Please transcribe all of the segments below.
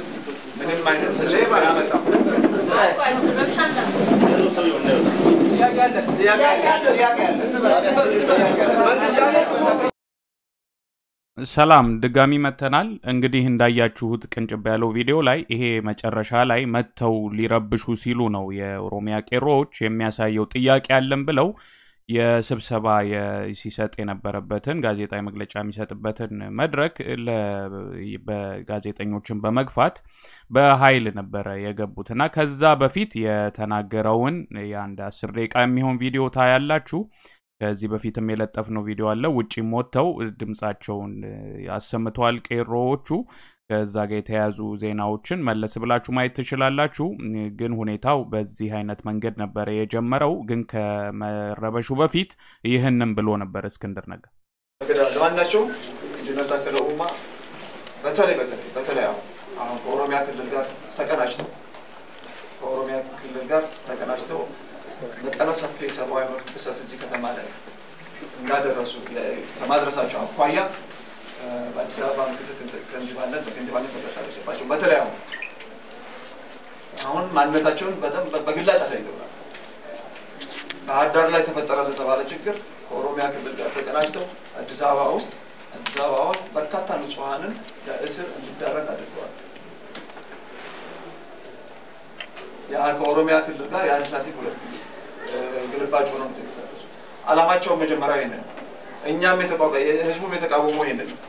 ምንም አይነት ተጽዕኖ አያመጣም። ሰላም ድጋሚ መተናል። እንግዲህ እንዳያችሁት ቅንጭብ ያለው ቪዲዮ ላይ ይሄ መጨረሻ ላይ መጥተው ሊረብሹ ሲሉ ነው የኦሮሚያ ቄሮዎች የሚያሳየው ጥያቄ አለን ብለው የስብሰባ ሲሰጥ የነበረበትን ጋዜጣዊ መግለጫ የሚሰጥበትን መድረክ በጋዜጠኞችን በመግፋት በኃይል ነበረ የገቡት እና ከዛ በፊት የተናገረውን የአንድ አስር ደቂቃ የሚሆን ቪዲዮ ታያላችሁ። ከዚህ በፊትም የለጠፍነው ቪዲዮ አለ። ውጪም ወጥተው ድምፃቸውን አሰምተዋል ቄሮዎቹ። ከዛ ጋር የተያዙ ዜናዎችን መለስ ብላችሁ ማየት ትችላላችሁ። ግን ሁኔታው በዚህ አይነት መንገድ ነበረ የጀመረው። ግን ከመረበሹ በፊት ይህንም ብሎ ነበር እስክንድር ነጋ። ለማናቸውም ኢንጂነር ታከለ ኡማ በተለይ በተለይ በተለይ አሁን አሁን ከኦሮሚያ ክልል ጋር ተቀናጅተው ከኦሮሚያ ክልል ጋር ተቀናጅተው መጠነ ሰፊ የሰብአዊ መብት ጥሰት እዚህ ከተማ ላይ እንዳደረሱ ከማድረሳቸው አኳያ በአዲስ አበባ ምክትል ከንቲባነት በከንቲባነት መቀጠል አለባቸው። በተለይ አሁን አሁን ማንነታቸውን በጣም በግላጭ አሳይተውናል። ባህር ዳር ላይ ተፈጠረ ለተባለ ችግር ከኦሮሚያ ክልል ጋር ተቀናጅተው አዲስ አበባ ውስጥ አዲስ አበባ ውስጥ በርካታ ንጹሐንን ለእስር እንዲዳረግ አድርገዋል። ያ ከኦሮሚያ ክልል ጋር የአንድ ሳንቲም ሁለት ግልባጭ ሆነው የተንቀሳቀሱት አላማቸውን መጀመሪያ ይህንን እኛም ህዝቡም የተቃወመው ይህንን ነው።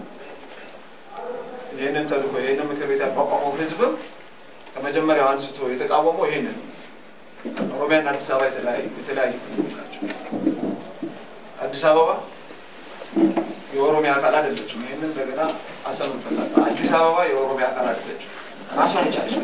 ይህንን ተልእኮ ይህንን ምክር ቤት ያቋቋመው ህዝብም ከመጀመሪያው አንስቶ የተቃወመው ይህንን ነው። ኦሮሚያና አዲስ አበባ የተለያዩ ክልሎች ናቸው። አዲስ አበባ የኦሮሚያ አካል አይደለችም። ይህንን እንደገና አሰምበታል። አዲስ አበባ የኦሮሚያ አካል አይደለችም፣ ራሷን የቻለች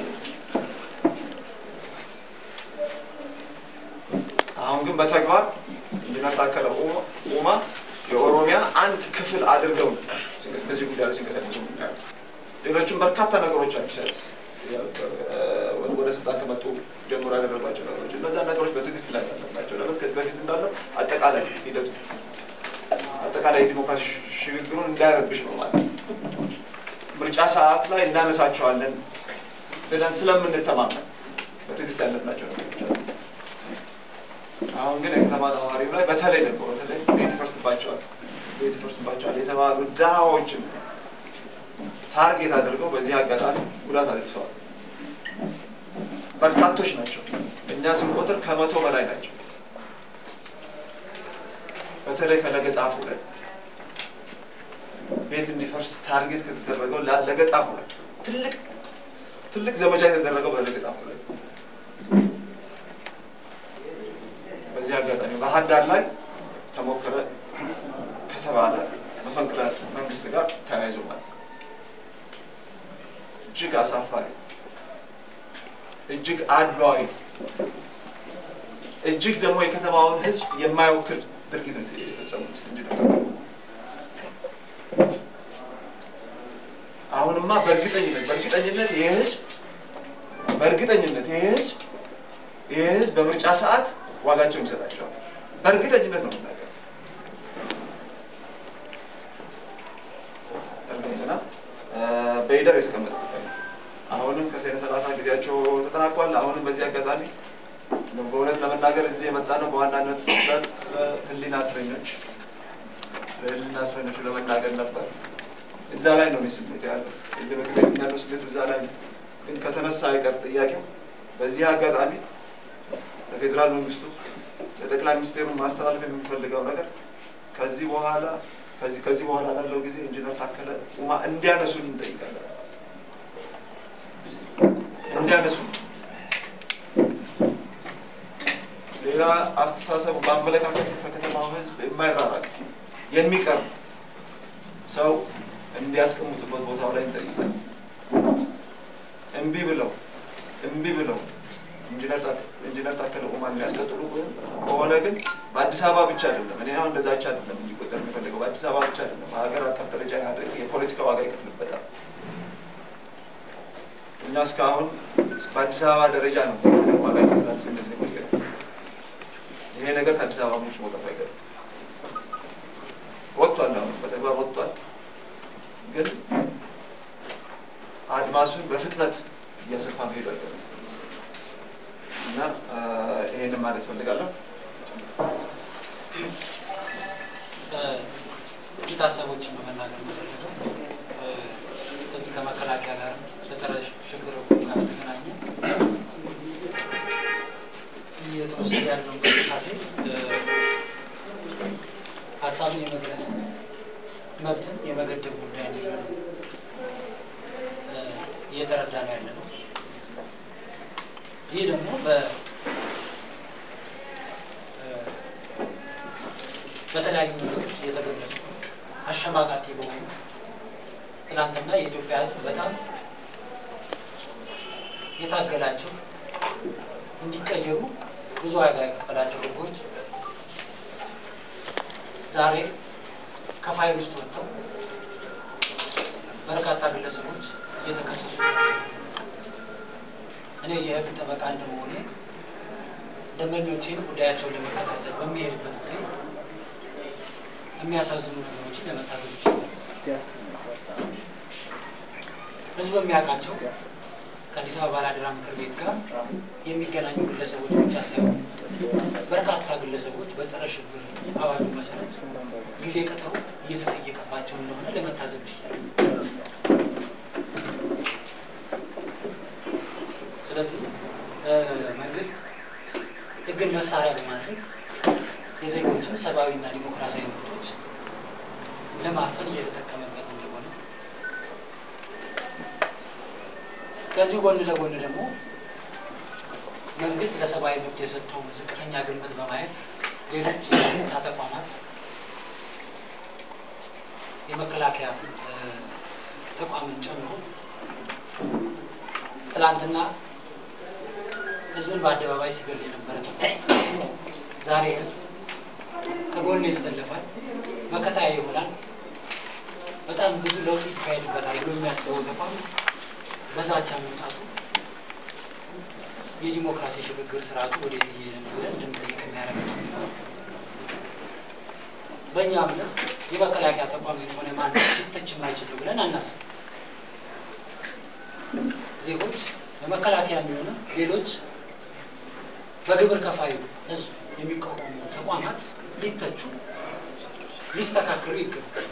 አሁን ግን በተግባር ኢንጂነር ታከለ ኡማ የኦሮሚያ አንድ ክፍል አድርገው በዚህ ጉዳይ ላይ ሲንቀሳቀሱ ሌሎችም በርካታ ነገሮች አዲስ ወደ ስልጣን ከመጡ ጀምሮ ያደረጓቸው ነገሮች እነዛን ነገሮች በትዕግስት ላይ ያሳለፍናቸው ለምን ከዚህ በፊት እንዳለው አጠቃላይ ሂደቱ አጠቃላይ ዲሞክራሲ ሽግግሩን እንዳይረብሽ ነው ማለት ምርጫ ሰዓት ላይ እናነሳቸዋለን ብለን ስለምንተማመን በትዕግስት ያለፍናቸው ነገሮች አሉ። አሁን ግን የከተማ ነዋሪው ላይ በተለይ ደግሞ በተለይ ቤት ይፈርስባቸዋል ቤት ይፈርስባቸዋል የተባሉ ድሃዎችን ታርጌት አድርገው በዚህ አጋጣሚ ጉዳት አድርሰዋል። በርካቶች ናቸው። እኛ ስንቆጥር ከመቶ በላይ ናቸው። በተለይ ከለገጣፉ ላይ ቤት እንዲፈርስ ታርጌት ከተደረገው ለገጣፉ ላይ ትልቅ ትልቅ ዘመቻ የተደረገው በለገጣፉ ላይ በዚህ አጋጣሚ ባህር ዳር ላይ ተሞከረ ከተባለ መፈንቅለ መንግስት ጋር ተያይዞ ማለት እጅግ አሳፋሪ፣ እጅግ አድሏዊ፣ እጅግ ደግሞ የከተማውን ሕዝብ የማይወክል ድርጊት ነው የፈጸሙት እንጂ አሁንማ በእርግጠኝነት በእርግጠኝነት ይህ ሕዝብ በእርግጠኝነት ይህ ሕዝብ ይህ ሕዝብ በምርጫ ሰዓት ዋጋቸውን ይሰጣቸዋል። በእርግጠኝነት ነው የምናገር። እርግጠኝና በሂደር የተቀመጠ ጉዳይ ነው። አሁንም ከሰኔ ሰላሳ ጊዜያቸው ተጠናቋል። አሁንም በዚህ አጋጣሚ በእውነት ለመናገር እዚህ የመጣ ነው በዋናነት ስለ ህሊና እስረኞች ስለ ህሊና እስረኞቹ ለመናገር ነበር። እዛ ላይ ነው ስሜት ያለው የዚህ ምክር ቤት ያለው ስሜቱ እዛ ላይ ነው። ግን ከተነሳ አይቀር ጥያቄው በዚህ አጋጣሚ ለፌዴራል መንግስቱ ለጠቅላይ ሚኒስቴሩ ማስተላለፍ የምንፈልገው ነገር ከዚህ በኋላ ከዚህ ከዚህ በኋላ ላለው ጊዜ ኢንጂነር ታከለ ኡማ እንዲያነሱን እንጠይቃለን። እንዲያነሱን ሌላ አስተሳሰቡ በአመለካከት ከከተማው ህዝብ የማይራራቅ የሚቀርብ ሰው እንዲያስቀምጡበት ቦታው ላይ እንጠይቃለን። እምቢ ብለው እምቢ ብለው ኢንጂነር ታከለ ኡማ የሚያስቀጥሉ ከሆነ ግን በአዲስ አበባ ብቻ አይደለም። እኔ አሁን እንደዛች አይደለም እንዲቆጠር የሚፈልገው በአዲስ አበባ ብቻ አይደለም። በሀገር አቀፍ ደረጃ ኢህአዴግ የፖለቲካ ዋጋ ይከፍልበታል። እኛ እስካሁን በአዲስ አበባ ደረጃ ነው ዋጋ ይከፍላል ስንል የቆየ ነው። ይሄ ነገር ከአዲስ አበባ ውጭ መውጣቱ አይቀርም። ወጥቷል፣ አሁን በተግባር ወጥቷል። ግን አድማሱን በፍጥነት እያሰፋ መሄዱ አይቀርም እና ይህንን ማለት ፈልጋለሁ። ጥቂት ሀሳቦችን በመናገር የምፈልገው በዚህ ከመከላከያ ጋር በጸረ ሽብር ሕጉ ጋር በተገናኘ እየተወሰደ ያለው እንቅስቃሴ ሀሳብን የመግለጽ መብትን የመገደብ ጉዳይ እንዲሆን እየተረዳ ነው ያለ ነው። ይህ ደግሞ በተለያዩ ነገሮች እየተገለጹ አሸማቃቂ በሆኑ ትናንትና የኢትዮጵያ ሕዝብ በጣም የታገላቸው እንዲቀየሩ ብዙ ዋጋ የከፈላቸው ሕጎች ዛሬ ከፋይል ውስጥ ወጥተው በርካታ ግለሰቦች እየተከሰሱ እኔ የህግ ጠበቃ እንደመሆኔ ደንበኞቼን ጉዳያቸውን ለመከታተል በሚሄድበት ጊዜ የሚያሳዝኑ ነገሮችን ለመታዘብ ይችላል። ህዝብ የሚያውቃቸው ከአዲስ አበባ ባላደራ ምክር ቤት ጋር የሚገናኙ ግለሰቦች ብቻ ሳይሆን በርካታ ግለሰቦች በጸረ ሽብር አዋጁ መሰረት ጊዜ ቀጠሮ እየተጠየቀባቸው እንደሆነ ለመታዘብ ይችላል። ስለዚህ መንግስት ህግን መሳሪያ በማድረግ የዜጎችን ሰብአዊና ዲሞክራሲያዊ መብቶች ለማፈን እየተጠቀመበት እንደሆነ ከዚሁ ጎን ለጎን ደግሞ መንግስት ለሰብአዊ መብት የሰጠውን ዝቅተኛ ግምት በማየት ሌሎች የጸጥታ ተቋማት የመከላከያ ተቋምን ጨምሮ ትላንትና ህዝብን በአደባባይ ሲገል የነበረ ተቋም ዛሬ ህዝብ ከጎን ይሰለፋል፣ መከታያ ይሆናል፣ በጣም ብዙ ለውጥ ይካሄድበታል ብሎ የሚያስበው ተቋም በዛቻ መምጣቱ የዲሞክራሲ ሽግግር ስርዓቱ ወደዚህ እየሄደ ነው ብለን እንድንጠይቅ የሚያደርግ ነው። በእኛ እምነት የመከላከያ ተቋም የሆነ ማን ሊተች የማይችል ብለን አናስብ። ዜጎች በመከላከያ የሚሆነ ሌሎች በግብር ከፋዩ ህዝብ የሚቋቋሙ ተቋማት ሊተቹ ሊስተካከሉ ይገባል።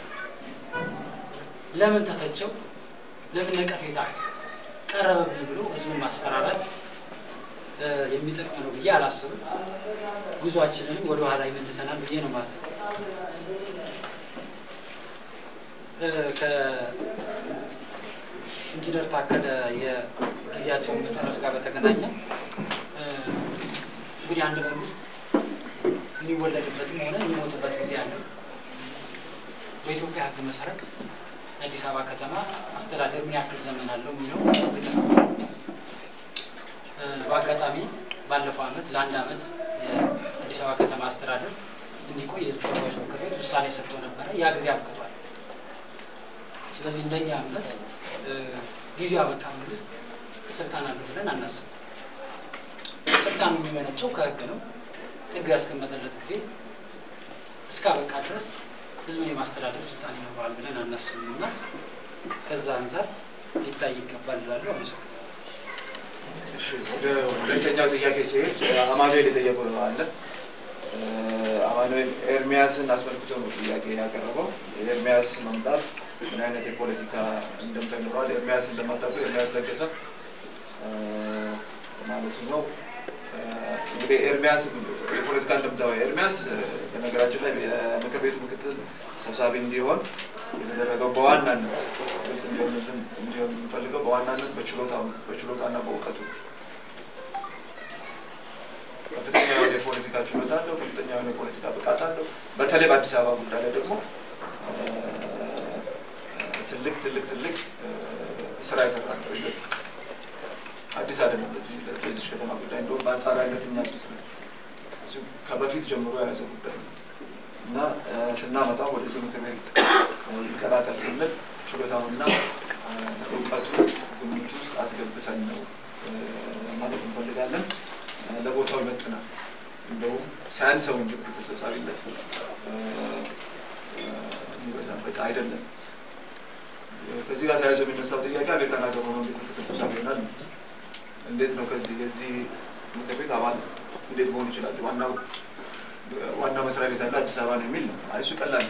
ለምን ተተቸው፣ ለምን ነቀፌታ ቀረበብኝ ብሎ ህዝብን ማስፈራራት የሚጠቅም ነው ብዬ አላስብም። ጉዟችንንም ወደ ኋላ ይመልሰናል ብዬ ነው ማስበው። ከኢንጂነር ታከለ የጊዜያቸውን መጨረስ ጋር በተገናኘ እንግዲህ አንድ መንግስት የሚወለድበትም ሆነ የሚሞትበት ጊዜ አለው። በኢትዮጵያ ሕግ መሰረት የአዲስ አበባ ከተማ አስተዳደር ምን ያክል ዘመን አለው የሚለው ግጥ ነው። በአጋጣሚ ባለፈው ዓመት ለአንድ ዓመት የአዲስ አበባ ከተማ አስተዳደር እንዲቆይ የህዝብ ተወካዮች ምክር ቤት ውሳኔ ሰጥቶ ነበረ። ያ ጊዜ አብቅቷል። ስለዚህ እንደኛ እምነት ጊዜው አበቃ መንግስት ስልጣን አለው ብለን አናስብ። ስልጣኑ የሚመነጨው ከህግ ነው። ህግ ያስቀመጠለት ጊዜ እስካበቃ ድረስ ህዝብን የማስተዳደር ስልጣን ይኖረዋል ብለን አናስብም እና ከዛ አንጻር ሊታይ ይገባል ይላሉ። አመሰግናለሁ። ወደ ሁለተኛው ጥያቄ ሲሄድ አማኑኤል የጠየቀው አለ። አማኑኤል ኤርሚያስን አስመልክቶ ነው ጥያቄ ያቀረበው። የኤርሚያስ መምጣት ምን አይነት የፖለቲካ እንደምታ ይኖረዋል? ኤርሚያስ እንደማታውቀው ኤርሚያስ ለገሰ ማለቱ ነው። እንግዲህ ኤርሚያስ የፖለቲካ እንደምታው ኤርሚያስ በነገራችን ላይ የምክር ቤቱ ምክትል ሰብሳቢ እንዲሆን የተደረገው በዋናነት ግልጽ እንዲሆንልን እንዲሆን የምንፈልገው በዋናነት በችሎታው በችሎታና በእውቀቱ ከፍተኛ የሆነ የፖለቲካ ችሎታ አለው። ከፍተኛ የሆነ የፖለቲካ ብቃት አለው። በተለይ በአዲስ አበባ ጉዳይ ላይ ደግሞ ትልቅ ትልቅ ትልቅ ስራ የሰራ ነው። አዲስ አይደለም። በዚህ በዚህ ከተማ ጉዳይ እንደውም በአንጻራዊነት እኛ አዲስ ነው። እሱ ከበፊት ጀምሮ የያዘ ጉዳይ ነው እና ስናመጣው ወደዚህ ምክር ቤት ይቀላቀል ስንል ችሎታውና እውቀቱ ግምት ውስጥ አስገብተን ነው ማለት እንፈልጋለን። ለቦታው ይመጥናል። እንደውም ሳያንሰው እንጂ ምክትል ሰብሳቢነት የሚበዛበት አይደለም። ከዚህ ጋር ተያይዞ የሚነሳው ጥያቄ አሜሪካን ሀገር ሆኖ እንዴት ምክትል ሰብሳቢ ይሆናል? እንዴት ነው ከዚህ የዚህ ምክር ቤት አባል እንዴት መሆን ይችላል? ዋናው ዋና መስሪያ ቤት ያለ አዲስ አበባ ነው የሚል ነው። አይ እሱ ቀላል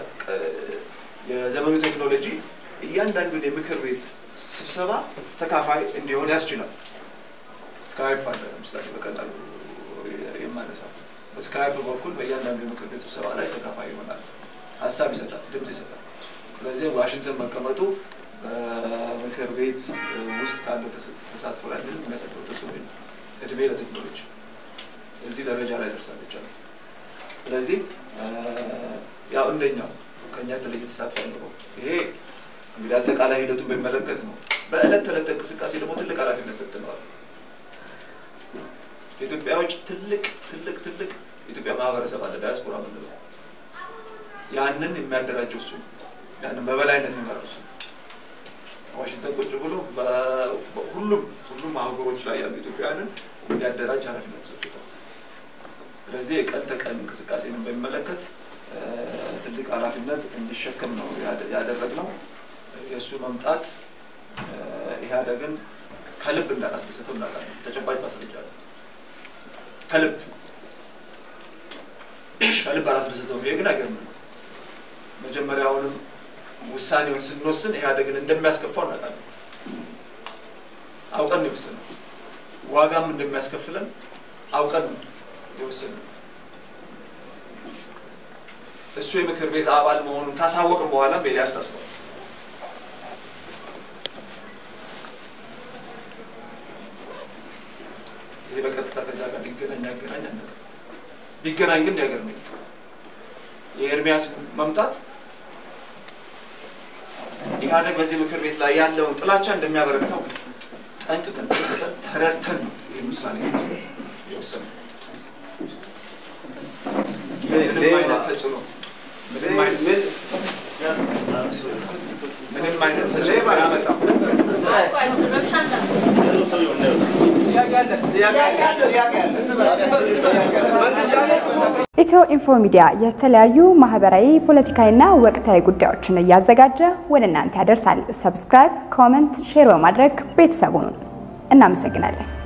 የዘመኑ ቴክኖሎጂ እያንዳንዱን የምክር ቤት ስብሰባ ተካፋይ እንዲሆን ያስችላል። ስካይፕ አለ ለምሳሌ በቀላሉ የማነሳው በስካይፕ በኩል በእያንዳንዱ የምክር ቤት ስብሰባ ላይ ተካፋይ ይሆናል፣ ሀሳብ ይሰጣል፣ ድምፅ ይሰጣል። ስለዚህ ዋሽንግተን መቀመጡ በምክር ቤት ውስጥ ካለው ተሳትፎ ላይ ምንም የሚያሳድረው ተጽዕኖ የለም። እድሜ ለቴክኖሎጂ እዚህ ደረጃ ላይ ደርሳለች አለ። ስለዚህ ያው እንደኛው ከኛ የተለየ ተሳትፎ አይኖረው። ይሄ እንግዲህ አጠቃላይ ሂደቱን በሚመለከት ነው። በዕለት ተዕለት እንቅስቃሴ ደግሞ ትልቅ ኃላፊነት ሰጥተነዋል። ከኢትዮጵያ ውጭ ትልቅ ትልቅ ትልቅ የኢትዮጵያ ማህበረሰብ አለ፣ ዳያስፖራ ምንለው ያንን የሚያደራጀው እሱ ያንን በበላይነት የሚመራው እሱ ዋሽንግተን ቁጭ ብሎ ሁሉም ሁሉም አህጉሮች ላይ ያሉ ኢትዮጵያውያንን እንዲያደራጅ ኃላፊነት ሰጥቶታል። ስለዚህ የቀን ተቀን እንቅስቃሴን በሚመለከት ትልቅ ኃላፊነት እንዲሸከም ነው ያደረግነው። የእሱ መምጣት ኢህአዴግን ከልብ እንዳላስደሰተው እናውቃለን። ተጨባጭ ማስረጃ አለ። ከልብ ከልብ አላስደሰተውም። ይሄ ግን አይገርምም። መጀመሪያውንም ውሳኔውን ስንወስን ኢህአዴግን እንደሚያስከፋው እናውቃለን። አውቀን ነው የወሰነው። ዋጋም እንደሚያስከፍለን አውቀን ነው የወሰነው። እሱ የምክር ቤት አባል መሆኑን ካሳወቅን በኋላም ኤልያስ ታስሯል። ይሄ በቀጥታ ከዛ ጋር ሊገናኝ ያገናኝ አነ ቢገናኝ ግን ያገርመኝ የኤርሚያስ መምጣት ኢህአዴግ በዚህ ምክር ቤት ላይ ያለውን ጥላቻ እንደሚያበረታው ጠንቅቀን ጠንቅቀን ተረድተን ነው ይህ ውሳኔ የወሰነው። ምንም አይነት ተጽዕኖ ምንም አይነት ምንም አይነት ተጽዕኖ አያመጣም። ኢትዮ ኢንፎ ሚዲያ የተለያዩ ማህበራዊ፣ ፖለቲካዊና ወቅታዊ ጉዳዮችን እያዘጋጀ ወደ እናንተ ያደርሳል። ሰብስክራይብ፣ ኮመንት፣ ሼር በማድረግ ቤተሰቡን እናመሰግናለን።